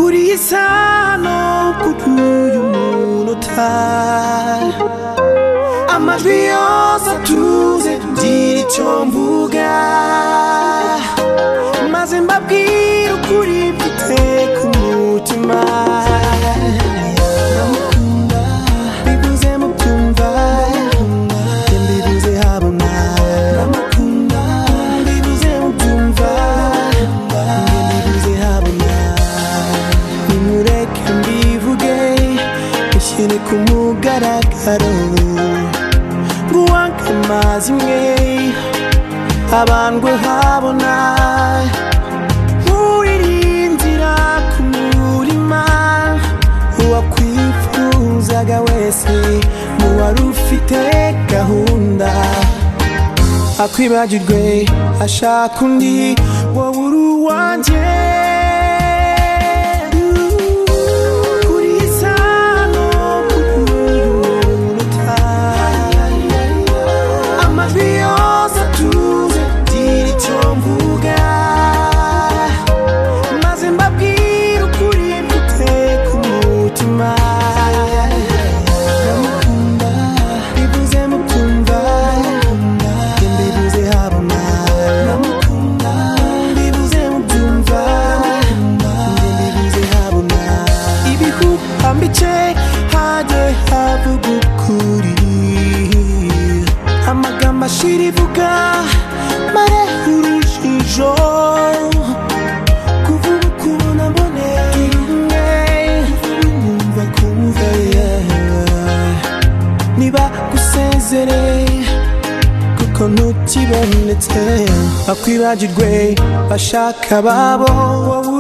uri isano kuko uyu muntu utari amajwi yose atuze ngira icyo mvuga maze mbabwire ukuri mfite ku mutima ndamukunda bivuze mubyumva mbibuze habona ndamukunda bivuze mubyumva mbibuze habona nimureke mbivuge bishyire ku mugaragaro nguwanke amazi imwe abandwe habona nk'uwirinzira ku murima uwakwifuzaga wese mu wari ufite gahunda akwibagirwe ashaka undi wowe uri uwanjye kuri sano kuruta amajwi yose atuze ngira icyo mvuga maze mbabwire ukuri mfite ku mutima ndamukunda bivuze mukumva mbibuze habona ndamukunda bivuze mubyumva mbibuze habona ibihuhambice hajye havuga ukuri amagambo ashira ivuga mare urujijo kuvuga ukuntu aboneye rimwe numva kumva yeah niba gusezereye kuko ntutibonetse bakwibagirwe bashaka ababo wowe